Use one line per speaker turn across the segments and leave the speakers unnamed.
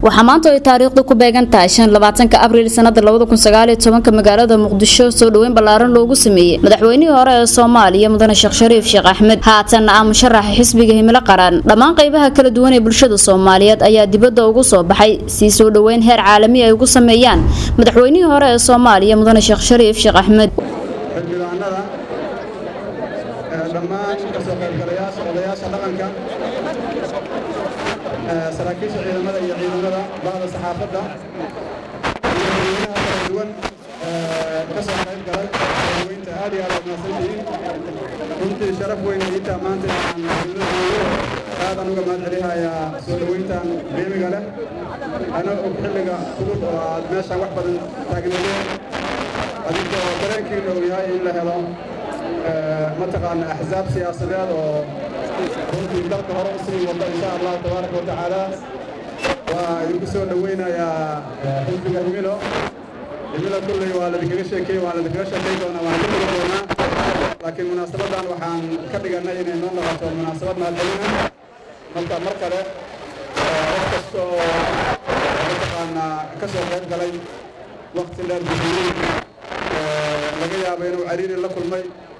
waxaa maanta ay taariikhdu ku beegan tahay shan labaatanka abriil sanada labada kun sagaaliyo tobanka magaalada muqdisho soo dhoweyn ballaaran loogu sameeyey madaxweynihii hore ee soomaaliya mudane sheekh shariif sheekh axmed haatanna ah musharaxa xisbiga himilo qaran dhammaan qaybaha kala duwan ee bulshada soomaaliyeed ayaa dibadda ugu soo baxay si soo dhoweyn heer caalami ay ugu sameeyaan madaxweynihii hore ee soomaaliya mudane sheekh shariif sheekh axmed
xildhibaanada dhammaan kasoo qaybgalayaasha odayaasha dhaqanka saraakiisha ciidamada iyo ciidamada bahda saxaafadda iyo dadweynaha kala duwan kasoo qayb galay sooweynta aad iyo aad mahadsantihiin runtii sharaf weyn iitaa maanta inaan aadan uga mahad celinayaa soo dhoweyntan qiimiga leh ana og xilliga fudud oo aad meeshaan wax badan taagnaydeen adinkoo dareenkiina uu yahay in la helo mataqaana axsaab siyaasadeed oo runtii dalka hore u sii wada insha allahu tabaaraka watacaala waa idinku soo dhoweynayaa xisbiga himilo himilo kulley waa ladinkaga sheekey waa ladinkaga sheekey doonaa waan ka tegi doonaa laakiin munaasabadan waxaan ka dhigannay inay noo noqoto munaasabad mahadcelina marka mar kale qof kasta oo mataqaanaa ka soo qayb galay waqti dheer bixiyey laga yaabo inuu cariiri la kulmay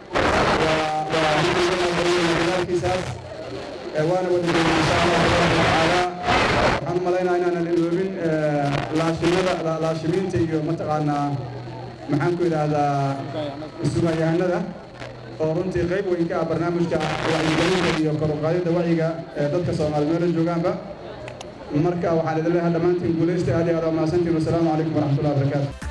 aalkiisaas waana wadageynaa insha allah tabaaraka watacaala waxaan u malaynaa inaanan iloobin laashimada laashimiinta iyo mataqaanaa maxaan ku idhaahdaa sugayahanada oo runtii qayb weyn ka ah barnaamijka wacyigelinta iyo kor u qaadidda wacyiga ee dadka soomaali meelo joogaanba marka waxaan idin leeyahay dhammaantiin guulaysta aad iyo aad waa mahadsantiin wasalaamu calaykum waraxmatullahi wabarakaatu